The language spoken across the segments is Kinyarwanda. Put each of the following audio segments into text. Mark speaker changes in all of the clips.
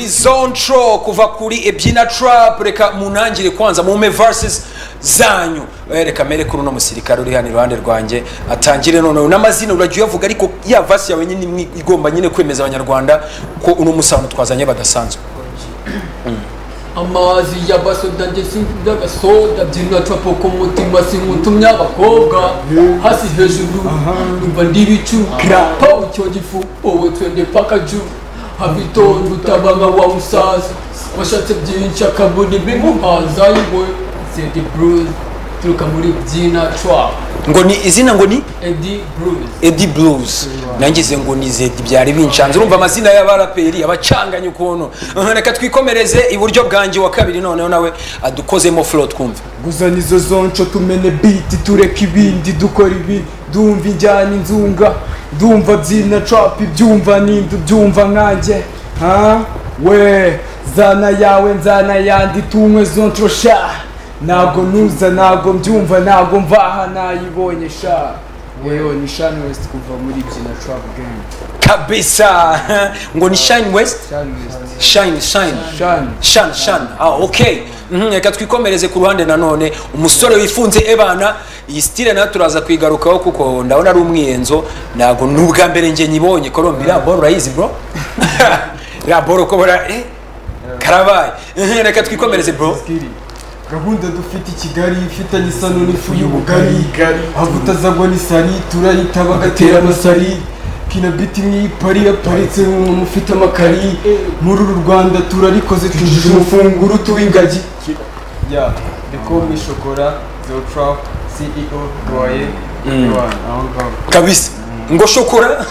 Speaker 1: zone tro kuva kuri ebyina trap reka munangire kwanza mume verses zanyu Eh, reka mere kuri uno musirikare uri hano iruhande rwanjye atangire noneho n'amazina uragiye uyavuga ariko ya verse yawe nyine imwe igomba nyine kwemeza abanyarwanda ko uno musano twazanye badasanzwe
Speaker 2: amazi y'abasoda ndetse n'agasoda byina capo ko mutima singutumye abakobwa hasi hejuru numva ndi ibicukira pawu cyo gifu wowe twende paka ju habitonda utabanga wa musaza washatse byinshi akabona ibimuhaza yewe zedi bruce turuka muri byina trap
Speaker 1: ngo ni izina ngo ni
Speaker 2: edi bruce
Speaker 1: Eddie Blues nangize ngo nizedi byari binshanze urumva amazina y'abaraperi abacanganye ukuntu reka twikomereze iburyo bwanjye wa kabiri noneho nawe adukozemo flow twumve
Speaker 3: guzana izo zonco tumene biti tureka ibindi dukora ibi ndumva injyana inzunga ndumva byina trap ibyumva nindi byumva nkanjye ha we zana yawe nzana yandi tunywe zonco sha ntabwo nuza ntabwo mbyumva ntabwo mvaha nayibonye sha wewe ni Shani West kuva muri byina trap gang
Speaker 1: kabisa ngo ni shine west
Speaker 3: Shani West
Speaker 1: shine shine
Speaker 3: Shani
Speaker 1: shine shine ah okay Mhm, reka twikomereze ku ruhande nanone umusore wifunze ebana iyi stile nayo turaza kuyigarukaho kuko ndabona ari umwiyenzo ntabwo n'ubwa mbere njye nyibonye kolombi iriya boro urayizi bro iriya boro ko bara eh karabaye Mhm, reka twikomereze bro
Speaker 3: Skiri. gahunda dufite i kigali ifitanye isano n'ifu y'ubugari aho utazagwa n'isari turayitaba agatera amasari kinabiti nk'ipari yaparitse umuntu ufite amakari muri uru rwanda turarikoze tujuje umufunguro tuw'ingagi ya dekomi shokora zotrap ceo roye aho ngaho
Speaker 1: kabisa ngo shokora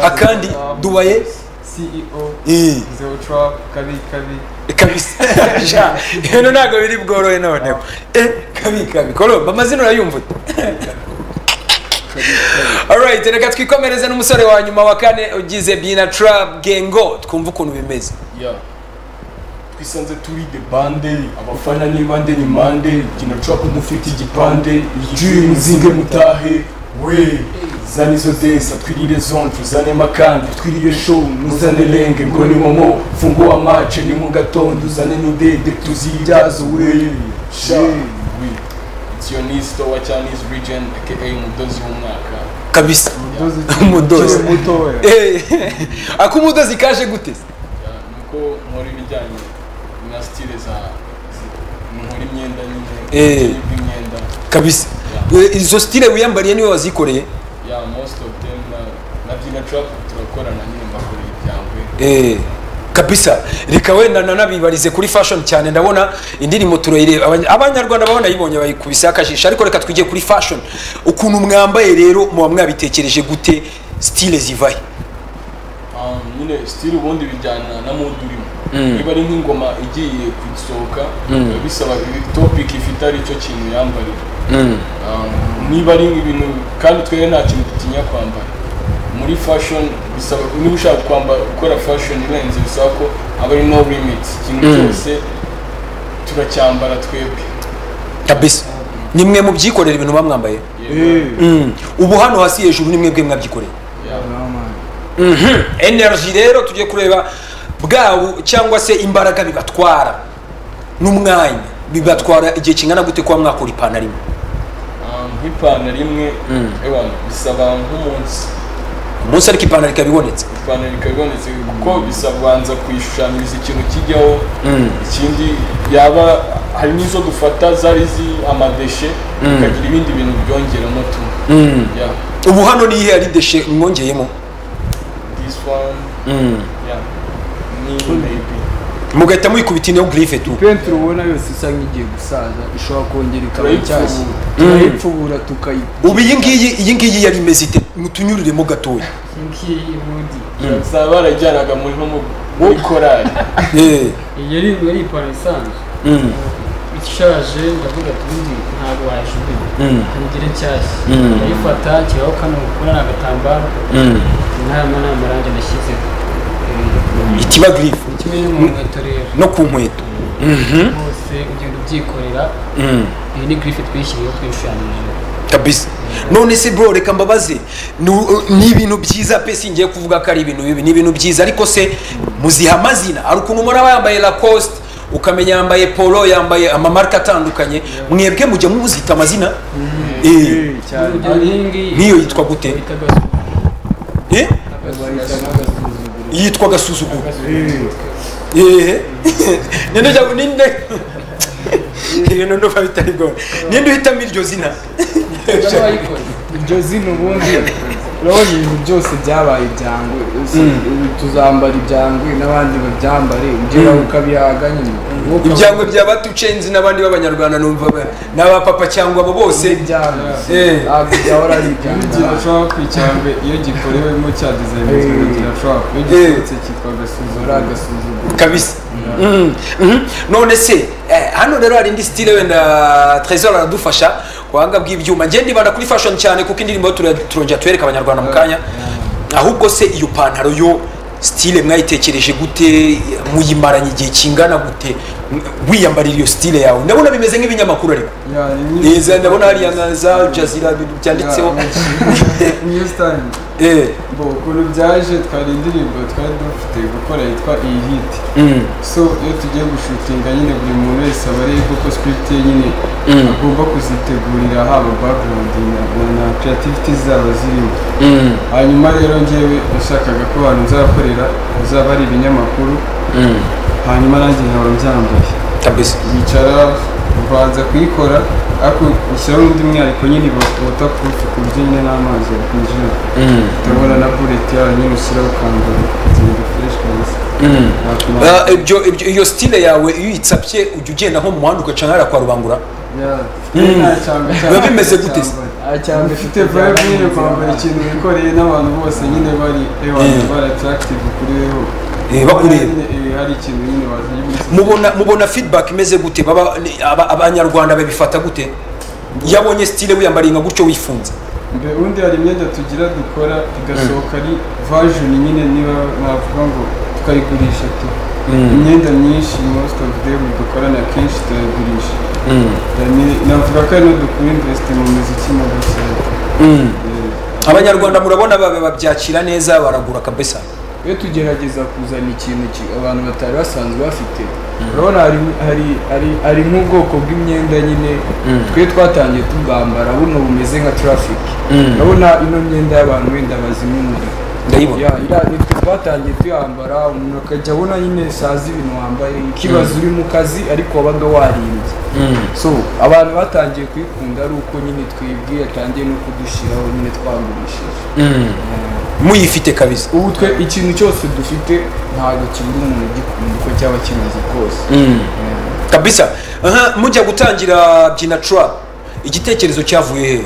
Speaker 1: akandi dubaye
Speaker 3: ceo
Speaker 1: Eh,
Speaker 3: zotrap kabi kabi
Speaker 1: kabisa Ja, hino ntabwo biri bworohe noneho Eh, kabi kabi kolombi amazina urayumva ute alright reka twikomereze n'umusore wa nyuma wa kane ugize bina trap gengo twumve ukuntu bimeze
Speaker 4: ya twisanze turi de bande abafana ni bande ni mande gina capa mufite igipande igicuye muzinge mutahe we zana izo desa twirire zonje uzane makandi twirire show muzane lenge ngo ni momo fungua mace ni mu gatondo uzane n'udede tuzibyaze we sha we it's your niece to wa Chinese region aka umudozi w'umwaka
Speaker 1: kabisa umudozi Eh, ak'umudozi kaje gute se?
Speaker 4: nuko nkora ibijyanye na stile za zi- nkora imyenda nyine
Speaker 1: Eh.
Speaker 4: ubucuzi bw'imyenda
Speaker 1: kabisa Eh, izo stile wiyambariye niwe wazikoreye
Speaker 4: ya most of them na- na byina trap turakorana nyine mbakoreye ibyangwe
Speaker 1: Eh, kabisa reka wenda nanabibarize kuri fashion cyane ndabona indirimbo turayireba abanya- abanyarwanda baba banayibonye bayikubise akajisho ariko reka twijye kuri fashion ukuntu mwambaye rero muba mwabitekereje gute stile zivahe
Speaker 4: Um, nyine stile ubundi bijyana na mood urimo niba ari nk'ingoma igiye kusohoka biba bisaba topic ifite ari cyo kintu yambarira Um, niba ari ibintu kandi twere nta kintu dutinya kwambara muri fashion bisaba niba ushaka kwambara gukora fashion irenze bisaba ko aba ari no limits ikintu cyose turacyambara twebwe
Speaker 1: kabisa ni mwe mubyikorera ibintu muba mwambaye
Speaker 4: Yeah.
Speaker 1: Mm. ubu hano hasi hejuru ni mwebwe mwabyikoreye
Speaker 4: Yeah.
Speaker 1: energy rero tujye kureba bwabo cyangwa se imbaraga bibatwara n'umwanya bibatwara igihe kingana gute kuba mwakora ipantaro imwe
Speaker 4: Um, nk'ipantaro imwe ewa bisaba nk'umunsi
Speaker 1: umunsi ariko ipantaro ikaba ibonetse
Speaker 4: ipantaro ikaba ibonetse kuko bisaba ubanza kuyishushanyiriza ikintu kijyaho ikindi yaba hari n'izo dufata zari zi amadeshe ukagira ibindi bintu byongeramo tu yeah.
Speaker 1: ubu hano nihe ari deshe mwongeyemo
Speaker 4: this one yeah. ni maybe
Speaker 1: mugahita muyikubita ino girife tu
Speaker 3: penti ubona yose isa nk'igiye gusaza ishobora kongera ikaba
Speaker 4: Turayipfubura.
Speaker 3: nshyashya turayipfubura tukayipfubura
Speaker 1: ubu iyi ngiyi iyi ngiyi yari imeze ite mutunyuriremo gatoya
Speaker 2: ngiyi ubundi
Speaker 4: bazaba barajyanaga muri nko mu- muri korali
Speaker 1: Eh,
Speaker 2: iyi yari yari ipantaro isanzwe
Speaker 1: mm,
Speaker 2: ishaje ndavuga ati ubundi ntabwo wayijugunya
Speaker 1: Mm.
Speaker 2: ntugire nshyashya urayifata kiraho kano kubona ni agatambaro
Speaker 1: mm.
Speaker 2: inama ni amarangi nashyizeho Eh,
Speaker 1: ikiba girife
Speaker 2: ni kimwe no mu nkweto rero
Speaker 1: no ku nkweto
Speaker 2: hose ugenda ubyikorera
Speaker 1: Mm,
Speaker 2: iyi ni girife twishyiriyeho twishushanyije
Speaker 1: kabisa none se bro reka mbabaze ni u- ni ibintu byiza pe singiye kuvuga ko ari ibintu bibi ni ibintu byiza ariko se muziha amazina hari ukuntu muraba yambaye lacoste ukamenya yambaye polo yambaye amamarika atandukanye mwebwe mujya muzita amazina Eh,
Speaker 3: cyane
Speaker 2: urugero nk'iyingiyi
Speaker 1: nk'iyo yitwa gute
Speaker 2: bitaga
Speaker 1: Eh? yitwa agasuzuguro yehe ninde ujya ninde ibintu ndumva bitari bworo ninde uhitamo iryo zina
Speaker 3: iryo zina ubundi urabona ibintu byose byabaye ibyangwe Uzi, ubu tuzambara ibyangwe n'abandi babyambare ugera ukabihaga nyine Umwuka
Speaker 1: ibyangwe bya batucenzi n'abandi b'abanyarwanda numva ba- n'abapapa cyangwa abo bose
Speaker 3: w'ibyangwe.
Speaker 1: Eh.
Speaker 3: Ntabwo byahora ari ibyangwe
Speaker 4: kirashobora kw'icyambe iyo gikorewemo cyadizayininzwe kirashobora iyo gisohotse cyitwa agasuzuguro agasuzuguro
Speaker 1: kabisa Mhm. Mhm. none se eh, hano rero hari indi stile wenda trésor aradufasha kuhanga bw'ibyuma ngende ibanda kuri fashion cyane kuko indirimbo tura- turongera tubereka abanyarwanda mu kanya ahubwo se iyo pantaro yo stile mwayitekereje gute muyimaranye igihe kingana gute wiyambarira iyo stile yawe ndabona bimeze nk'ibinyamakuru ariko Eza, ndabona hariya nka za jazira byanditseho
Speaker 4: niyo sitani
Speaker 1: Eh,
Speaker 4: ngo ukuntu byaje twari indirimbo twari dufite gukora yitwa iyi hiti
Speaker 1: mm,
Speaker 4: so iyo tugiye gushutinga nyine buri muntu wese aba areba koko script ye nyine
Speaker 1: Mm.
Speaker 4: agomba kuzitegurira haba background na, na, na creativity zaba zirimo
Speaker 1: mm,
Speaker 4: hanyuma rero ngewe nashakaga ko abantu nzakorera bizaba ari ibinyamakuru
Speaker 1: mm.
Speaker 4: hanyuma nanjye nkaba mbyambaye
Speaker 1: kabisa
Speaker 4: yicara ubanza kuyikora ariko ushyiraho undi mwihariko nyine bawuta kurufi ku buryo nyine n'amazi yakwinjira
Speaker 1: Mm,
Speaker 4: urabona na bullet yayo nyine ushyiraho ukambara kugenda fresh neza
Speaker 1: mm.
Speaker 4: Ntatuma-
Speaker 1: Ah, ibyo ibyo- iyo stile yawe iyo uyitsapye ujya ugenda nko mu muhanda ugaca nk'ahariya kwa rubangura
Speaker 4: Yeah. Nta cyambe
Speaker 1: biba bimeze
Speaker 4: cyambaye.
Speaker 1: gute se?
Speaker 3: cyane
Speaker 4: Ufite vibe nyine kwambara ikintu wikoreye n'abantu bose nyine bari abantu
Speaker 1: Mm.
Speaker 4: bari attractive kuri wewe
Speaker 1: Eh, bakureba
Speaker 4: Nyine, eh, hari ikintu nyine wazanye muri sosiyete.
Speaker 1: mubona mubona feedback imeze gute baba ni- aba- abanyarwanda babifata gute iyo abonye style wiyambariye nka gutyo wifunze
Speaker 4: Mbe undi hari imyenda tugira dukora igasohoka ari version nyine niba navuga ngo tukayigurisha tu imyenda myinshi most of them dukorana kenshi turayigurisha Yani, navuga ko ari dukura invest mu muziki mu gusenga
Speaker 1: abanyarwanda murabona babe babyakira neza baragura kabisa
Speaker 3: iyo tugerageza kuzana ikintu ki- abantu batari basanzwe bafite urabona hari hari hari hari nk'ubwoko bw'imyenda nyine twe twatangiye tubwambara buno bumeze nka traffic urabona ino myenda y'abantu wenda bazimya umuriro
Speaker 1: ndayibona
Speaker 3: ya ya nitwe twatangiye tuyambara umuntu akajya abona nyine sazi ibintu wambaye ikibazo uri mu kazi ariko wabaga warimbye so abantu batangiye kuyikunda ari uko nyine twibwiye atangiye no kudushyiraho nyine twagurishije
Speaker 1: muyifite kabisa
Speaker 3: ubu twe ikintu cyose dufite ntabwo kibura umuntu ugikunda uko cyaba kimeze kose
Speaker 1: kabisa Aha, mujya gutangira byina trap igitekerezo cyavuye hehe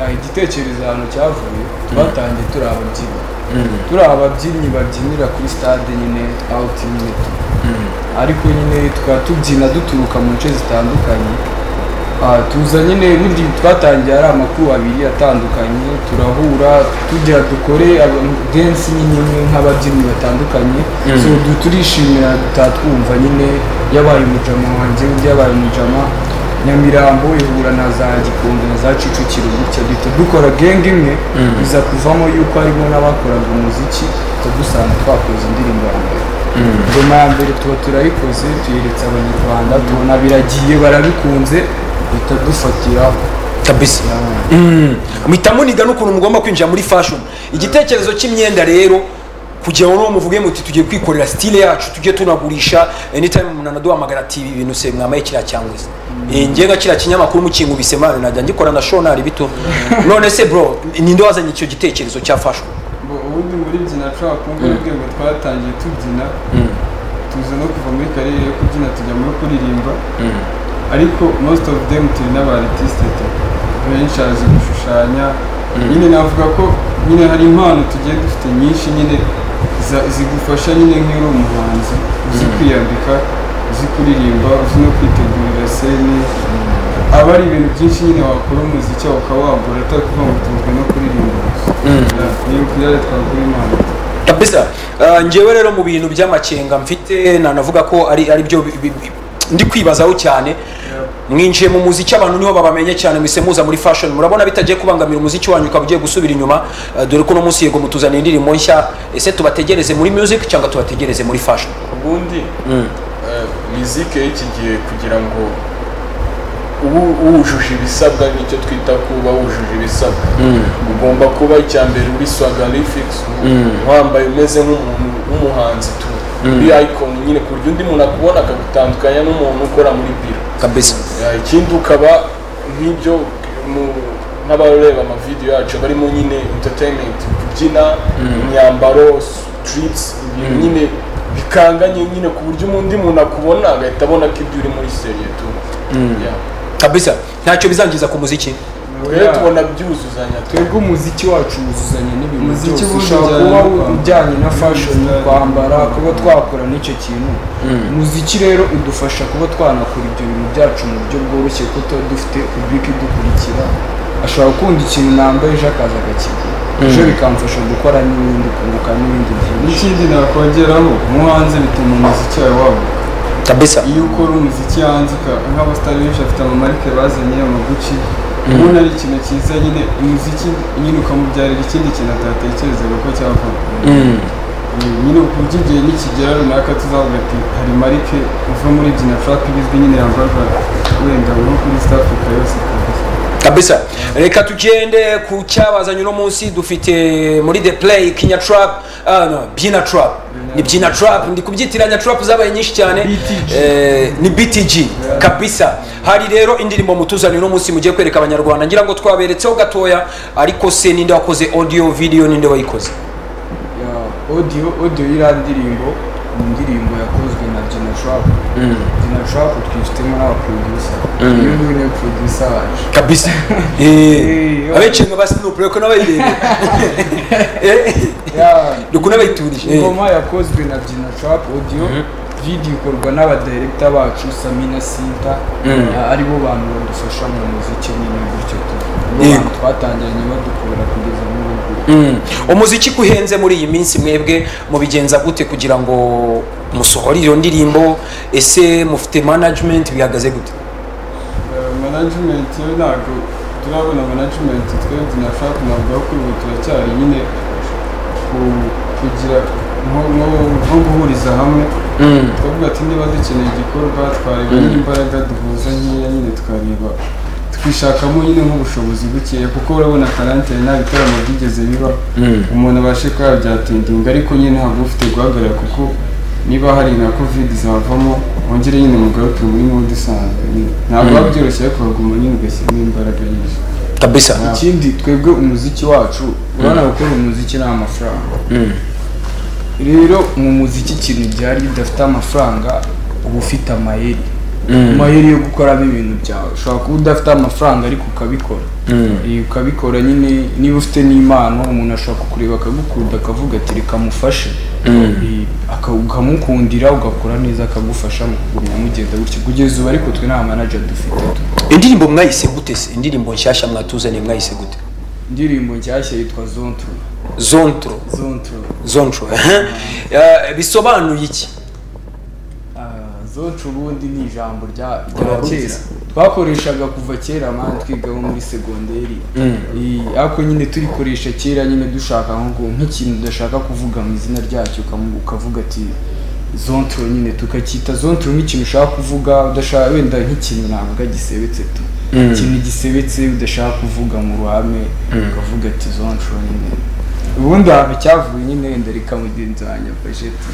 Speaker 3: Eh, igitekerezo ahantu cyavuye twatangiye turi ababyinnyi turi ababyinnyi babyinira kuri stade nyine out nyine tu ariko nyine tukaba tubyina duturuka mu nce zitandukanye Ah, tuza nyine bundi twatangiye ari amakuru abiri atandukanye turahura tugira dukore aba- dance nyine imwe nk'ababyinnyi batandukanye so du- turishimira tutatwumva nyine yabaye umujama wanjye undi yabaye umujama nyamirambo ihura na za gikondo na za kicukiro gutya duhita dukora genge imwe biza kuvamo yuko harimo n'abakoraga umuziki dusanga twakoze indirimbo ya mbere ingoma ya mbere tuba turayikoze tuyeretse abanyarwanda tubona biragiye barabikunze duhita dufatiraho
Speaker 1: kabisa muhita muniga n'ukuntu mugomba kwinjira muri fashion igitekerezo cy'imyenda rero kugira ngo muvuge muti tugiye kwikorera style yacu tujye tunagurisha anytime umuntu anaduhamagara ati ibi bintu se mwambaye kiriya cyangwa se Eh, njye nka kiriya kinyamakuru mukingubise mwana najya ngikora na shonari bito none se bro ninde wazanye icyo gitekerezo cya fashion
Speaker 4: ngo ubundi muri byina trap ngo ubwe ngo twatangiye tubyina tuza no kuva muri karere yo kubyina tujya muri kuririmba ariko most of them turi n'aba artiste tu benshi azi gushushanya nyine navuga ko nyine hari impano tugiye dufite nyinshi nyine za- zigufasha nyine nk'iyo uri umuhanzi uzi kwiyambika uzi kuririmba uzi no kwitegurira sene aba ari ibintu byinshi nyine wakora umuziki wawe ukaba wagura atari kuvuga ngo tuzwi no kuririmba gusa niyo byari twagura impano
Speaker 1: kabisa Ah, njyewe rero mu bintu by'amakenga mfite nanavuga ko ari ari byo bi- bi- bi- ndi kwibazaho cyane mwinjiye mu muziki abantu niho babamenye cyane mwise muza muri fashion murabona bitagiye kubangamira umuziki wanyu ukaba ugiye gusubira inyuma eh, dore ko uno munsi yego mutuzaniye indirimbo nshya ese tubategereze muri music cyangwa tubategereze muri fashion
Speaker 4: ubundi
Speaker 1: Mm.
Speaker 4: eh, mizike y'iki gihe kugira ngo ubu wujuje ibisabwa nicyo twita kuba wujuje ibisabwa ugomba kuba icya mbere uri swagalifix wambaye umeze nk'umuntu w'umuhanzi tu uri icon nyine ku buryo undi muntu akubona akagutandukanya n'umuntu ukora muri biro
Speaker 1: kabisa
Speaker 4: Ya, ikindi ukaba nk'ibyo mu- nk'abareba amavidewo yacu barimo nyine entertainment kubyina imyambaro trips ibintu nyine bikanganye nyine ku buryo undi muntu akubona agahita abona ko ibyo uri muri seriyetu
Speaker 1: kabisa ntacyo bizangiza ku muziki
Speaker 4: rero tubona byuzuzanya
Speaker 3: twebwe umuziki wacu wuzuzanya n'ibintu byose
Speaker 5: Umuziki wuzuzanya
Speaker 3: ushobora kuba
Speaker 5: n'u-
Speaker 3: ujyanye na fashion
Speaker 5: n'u-
Speaker 3: kwambara kuba twakora n'icyo kintu umuziki rero udufasha kuba twanakora ibyo bintu byacu mu buryo bworoshye kuko tuba dufite public idukurikira ashobora gukunda ikintu nambaye ejo akaza akakigura ejo bikamfasha gukora n'ibindi kunguka n'ibindi byinshi
Speaker 5: n'ikindi nakongeraho nko hanze bituma umuziki wawe waguka
Speaker 1: kabisa
Speaker 5: iyo ukora umuziki hanze uka- nk'abasitari benshi bafite amamarike bazanye amaguci ubona ari ikintu cyiza nyine umuziki nyine ukamubyarira ikindi kintu atatekerezaga ko cyavamo nyine ku buryo igihe nikigera runaka tuzavuga ati hari marike uva muri jina trap ibizwi nyine yambarwa wenda nko kuri east africa yose kabisa
Speaker 1: kabisa reka tugende ku cyabazanye uno munsi dufite muri the play kinya trap ah, no, byina trap ni byina trap ndi kubyitiranya trap zabaye nyinshi cyane
Speaker 5: BTG.
Speaker 1: Eh, ni btg kabisa hari rero indirimbo mutuzaniye uno munsi mugiye kwereka abanyarwanda ngira ngo twaberetseho gatoya ariko se ninde wakoze audio video ninde wayikoze
Speaker 3: Ya, audio audio y'iriya ndirimbo ni indirimbo yakozwe na Gina Trap Gina Trap twifitemo n'abaproducer uyu nguyu niwe producer wacu
Speaker 1: kabisa
Speaker 3: Eh,
Speaker 1: abecenga ba snoop reko n'abayirebe Eh,
Speaker 3: Ya,
Speaker 1: reko n'abayiturije Eh,
Speaker 3: ingoma yakozwe na Gina Trap audio video ikorwa n'abadirekita bacu Samina Sinta Ah, aribo bantu badufasha mu muziki nyine gutyo tu nibo
Speaker 1: Yego.
Speaker 3: bantu twatangiranye badukura kugeza muri ubu
Speaker 1: Mm. umuziki ko uhenze muri iyi minsi mwebwe mubigenza gute kugira ngo musohore iyo ndirimbo ese mufite management bihagaze gute
Speaker 5: Eh, management yo ntabwo turabona management twebwe na trap navuga ko ubu turacyari nyine ku- kugira nko nko- nko guhuriza hamwe twavuga ati niba dukeneye igikorwa twareba n'imbaraga duhuza nkeya nyine tukareba twishakamo nyine nk'ubushobozi bukeya kuko urabona karantine nta bitaramo byigeze biba umuntu abashe kuba yabyatindinga ariko nyine ntabwo ufite guhagarara kuko niba hari nka covid zavamo wongere nyine mugaruke muri mode isanzwe nyine ntabwo biba byoroshye ariko uraguma nyine ugashyiramo imbaraga nyinshi
Speaker 1: kabisa
Speaker 3: ikindi twebwe umuziki wacu urabona gukora umuziki nta mafaranga rero mu muziki ikintu gihari iyo udafite amafaranga uba ufite amayeri amayeri yo gukoramo ibintu byawe ushobora kuba udafite amafaranga ariko ukabikora Eh, ukabikora nyine niba ufite n'impano umuntu ashobora kukureba akagukunda akavuga ati reka mufashe Eh, aka- ukamukundira ugakora neza akagufasha mu kugumya mugenda gutyo kugeza ubu ariko twe nta manager dufite
Speaker 1: indirimbo mwayise gute se indirimbo nshyashya mwatuzaniye mwayise gute
Speaker 3: indirimbo nshyashya yitwa zontro
Speaker 1: zontro
Speaker 3: zontro
Speaker 1: zontro eh. Eh, bisobanuye iki
Speaker 3: Ah, zonca ubundi ni ijambo rya rya kera twakoreshaga kuva kera mani twigaho muri segonderi Eh, ariko nyine turikoresha kera nyine dushaka nko gu- nk'ikintu udashaka kuvuga mu izina ryacyo ukamu- ukavuga ati zontro nyine tukacyita zontro nk'ikintu ushaka kuvuga udashaka wenda nk'ikintu navuga gisebetse tu ikintu gisebetse udashaka kuvuga mu ruhame ukavuga ati zontro nyine ubundi ahantu cyavuye nyine wenda reka mugenzi wanjye afashe tu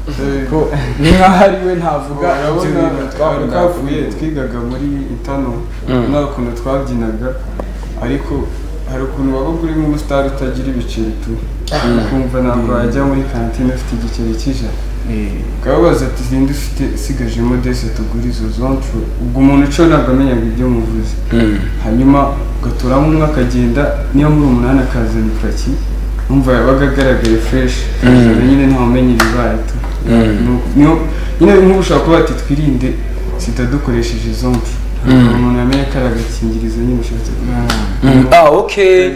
Speaker 5: Eh,
Speaker 3: ko ni nkaho ari we ntavuga ibyo
Speaker 5: urabona
Speaker 3: bintu
Speaker 5: twari
Speaker 3: twavuga
Speaker 5: twavuye twigaga muri itano nta kuntu twabyinaga ariko hari ukuntu wabaga uri nk'umusitari utagira ibiceri tu ukumva ntabwo wajya muri kantine ufite igiceri cy'ijana ukababaza ati ninde ufite usigajemo dese tugura izo zoncu ubwo umuntu uco ntabwo amenyaga ibyo muvuze hanyuma ugaturamo umwe akagenda niyo muri umunani akazana ipaki umva yabaga agaragaye fresh akazana nyine ntawumenya ibibaye tu Ni uko- niyo- nyine nk'ubu ushobora kuba ati twirinde sida dukoresheje zoncu
Speaker 3: umuntu yamenye ko ari agakingirizo nyine ushatse
Speaker 1: ah okay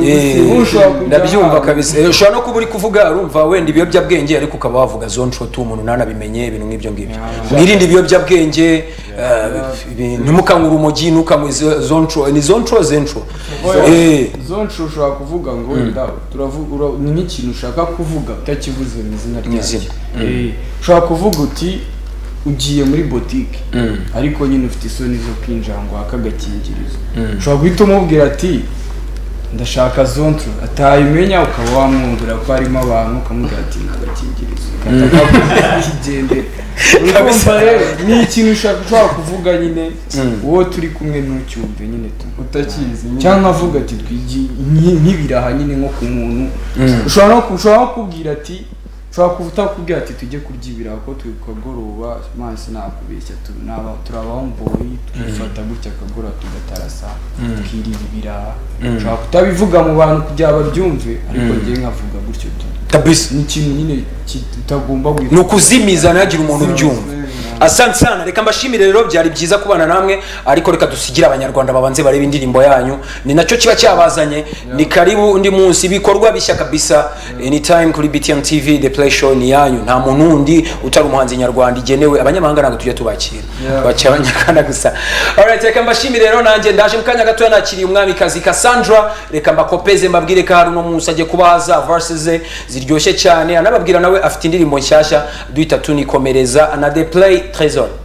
Speaker 1: Eh,
Speaker 3: ushobora kujya
Speaker 1: ndabyumva
Speaker 3: ahantu.
Speaker 1: kabisa Eh, ushobora no kuba uri kuvuga urumva wenda ibiyobyabwenge ariko ukaba wavuga zone shoti umuntu ntanabimenye ibintu nk'ibyo ngibyo mwirinde ibiyobyabwenge eh, ibi- ntimukanywe urumogi ntukanywe zo- zone shoti ni zone shoti zone shoti Eh,
Speaker 3: zonshi ushobora kuvuga ngo wenda turavu- ura- ni nk'ikintu ushaka kuvuga utakivuze mu izina ryacyo
Speaker 1: izina.
Speaker 3: Eh, ushobora kuvuga uti ugiye muri botike ariko nyine ufite isoni zo kwinjira ngo wake agakingirizo ushobora guhita umubwira ati ndashaka zonto atayimenya ukaba wamwumvira ko harimo abantu ukamubwira ati nta gakingirizo kigendera urumva rero ni ikintu ushaka ushobora kuvuga nyine uwo turi kumwe ntucyumve nyine tu- utakizi nyine
Speaker 5: cyangwa avuga ati twigi nki- nk'ibiraha nyine nko ku muntu
Speaker 3: ushobora no ku- ushobora no kubwira ati ushobora kuba utakubwira ati tujye kurya ibiraha ko turi ku kagoroba mazi nakubeshya tu- naba- turi abamboyi twifata gutya akagoroba tugatarasa twirira ibiraha ushobora kutabivuga mu bantu kugira babyumve ariko njyewe nkavuga gutyo tu
Speaker 1: kabisa
Speaker 3: ni ikintu nyine ki- utagomba
Speaker 1: ni
Speaker 3: guhita
Speaker 1: ukuzimiza ntihagire umuntu ubyumva asante sana reka mbashimire rero byari byiza kubana namwe ariko reka dusigire abanyarwanda babanze barebe indirimbo yanyu ni nacyo kiba cyabazanye ni karibu undi munsi ibikorwa bishya kabisa anytime kuri btm tv the play show ni yanyu nta muntu undi utari umuhanzi nyarwanda igenewe abanyamahanga ntabwo tujya tubakira bakira abanyarwanda gusa alright reka mbashimire rero nanjye ndaje mu kanya gatoya nakiriye umwamikazi cassandra reka mbakopeze mbabwire ko hari uno munsi ajye kuba haza verse ze ziryoshye cyane anababwira nawe afite indirimbo nshyashya duhita tunikomereza na the play trésor